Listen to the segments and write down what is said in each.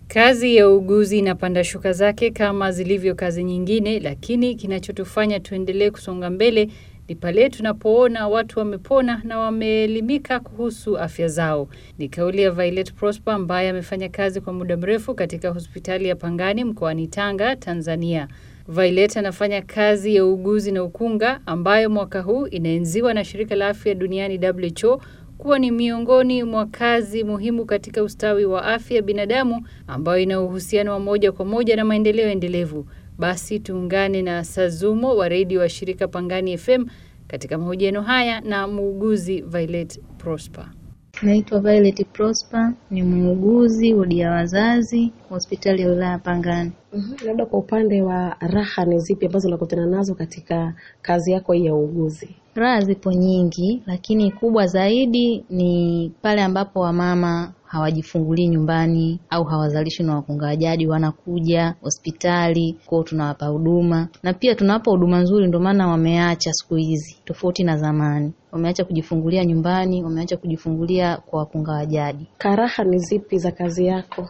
Kazi ya uuguzi inapanda shuka zake kama zilivyo kazi nyingine, lakini kinachotufanya tuendelee kusonga mbele ni pale tunapoona watu wamepona na wameelimika kuhusu afya zao. Ni kauli ya Violet Prosper ambaye amefanya kazi kwa muda mrefu katika hospitali ya Pangani mkoani Tanga, Tanzania. Violet anafanya kazi ya uuguzi na ukunga ambayo mwaka huu inaenziwa na shirika la afya duniani WHO kuwa ni miongoni mwa kazi muhimu katika ustawi wa afya ya binadamu ambayo ina uhusiano wa moja kwa moja na maendeleo endelevu. Basi tuungane na Sazumo wa redio wa shirika Pangani FM katika mahojiano haya na muuguzi Violet Prosper. Naitwa Violet Prosper, ni muuguzi wodi ya wazazi hospitali ya wilaya Pangani. Mhm, Labda kwa upande wa raha ni zipi ambazo unakutana nazo katika kazi yako hii ya uuguzi? Raha zipo nyingi, lakini kubwa zaidi ni pale ambapo wamama hawajifungulii nyumbani au hawazalishi na wakunga wa jadi, wanakuja hospitali kwao, tunawapa huduma na pia tunawapa huduma nzuri. Ndio maana wameacha siku hizi, tofauti na zamani, wameacha kujifungulia nyumbani, wameacha kujifungulia kwa wakunga wa jadi. Karaha ni zipi za kazi yako?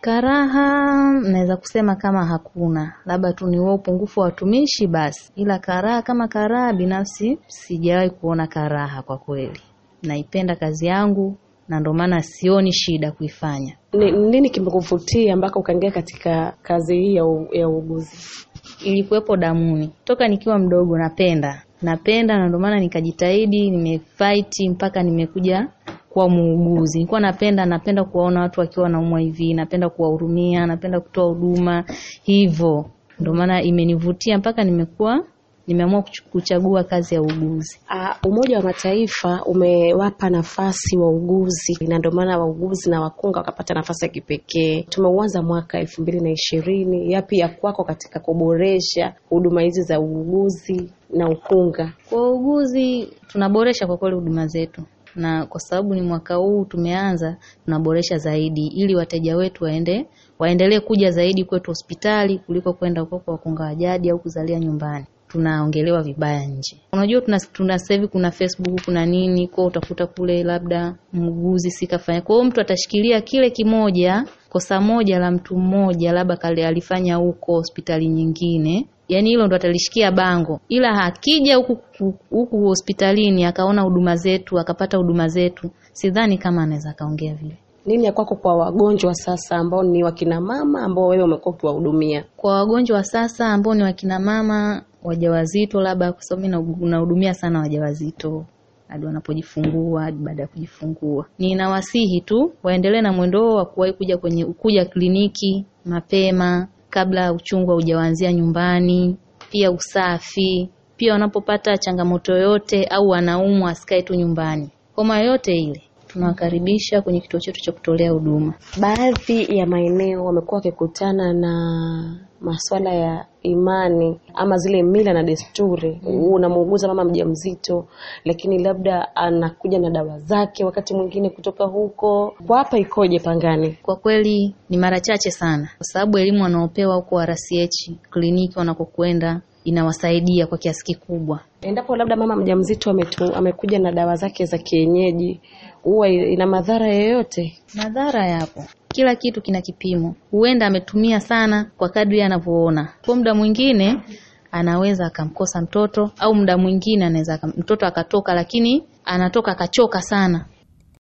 Karaha naweza kusema kama hakuna, labda tu ni huo upungufu wa watumishi basi, ila karaha kama karaha, binafsi sijawahi kuona karaha kwa kweli. Naipenda kazi yangu na ndio maana sioni shida kuifanya. Ni nini kimekuvutia mpaka ukaingia katika kazi hii ya, u, ya uuguzi? Ilikuwepo damuni toka nikiwa mdogo, napenda napenda, na ndio maana nikajitahidi, nimefight mpaka nimekuja kuwa muuguzi. Nilikuwa napenda napenda kuwaona watu wakiwa wanaumwa hivi, napenda kuwahurumia, napenda kutoa huduma hivyo, ndio maana imenivutia mpaka nimekuwa nimeamua kuchagua kazi ya uuguzi. Uh, Umoja wa Mataifa umewapa nafasi wauguzi na ndio maana wauguzi na wakunga wakapata nafasi ya kipekee. Tumeuanza mwaka elfu mbili na ishirini. Yapi ya kwako katika kuboresha huduma hizi za uuguzi na ukunga? Kwa uuguzi tunaboresha kwa kweli huduma zetu na kwa sababu ni mwaka huu tumeanza, tunaboresha zaidi ili wateja wetu waende waendelee kuja zaidi kwetu hospitali kuliko kwenda huko kwa wakunga wa jadi au kuzalia nyumbani. Tunaongelewa vibaya nje. Unajua tuna, tuna sasa hivi kuna Facebook kuna nini, kwa utakuta kule labda muuguzi sikafanya. Kwa hiyo mtu atashikilia kile kimoja, kosa moja la mtu mmoja labda kale alifanya huko hospitali nyingine yaani hilo ndo atalishikia bango, ila akija huku huku hospitalini akaona huduma zetu akapata huduma zetu, sidhani kama anaweza akaongea vile. Nini ya kwako kwa wagonjwa sasa ambao ni wakina mama ambao wewe umekuwa ukiwahudumia? Kwa wagonjwa wa sasa ambao ni wakina mama wajawazito, labda kwa sababu mimi nahudumia sana wajawazito hadi wanapojifungua hadi baada ya kujifungua, ninawasihi tu waendelee na mwendo wa kuwahi kuja kwenye kuja kliniki mapema kabla uchungu haujaanzia nyumbani, pia usafi, pia wanapopata changamoto yoyote au wanaumwa asikae tu nyumbani. Homa yoyote ile tunawakaribisha kwenye kituo chetu cha kutolea huduma. Baadhi ya maeneo wamekuwa wakikutana na masuala ya imani ama zile mila na desturi. Unamuuguza mama mjamzito, lakini labda anakuja na dawa zake wakati mwingine kutoka huko. Kwa hapa ikoje Pangani? Kwa kweli ni mara chache sana, kwa sababu elimu wanaopewa huko RCH kliniki wanakokwenda inawasaidia kwa kiasi kikubwa. Endapo labda mama mjamzito ametu, amekuja na dawa zake za kienyeji, huwa ina madhara yoyote? Madhara yapo, kila kitu kina kipimo. Huenda ametumia sana kwa kadri anavyoona, kwa muda mwingine anaweza akamkosa mtoto, au muda mwingine anaweza mtoto akatoka, lakini anatoka akachoka sana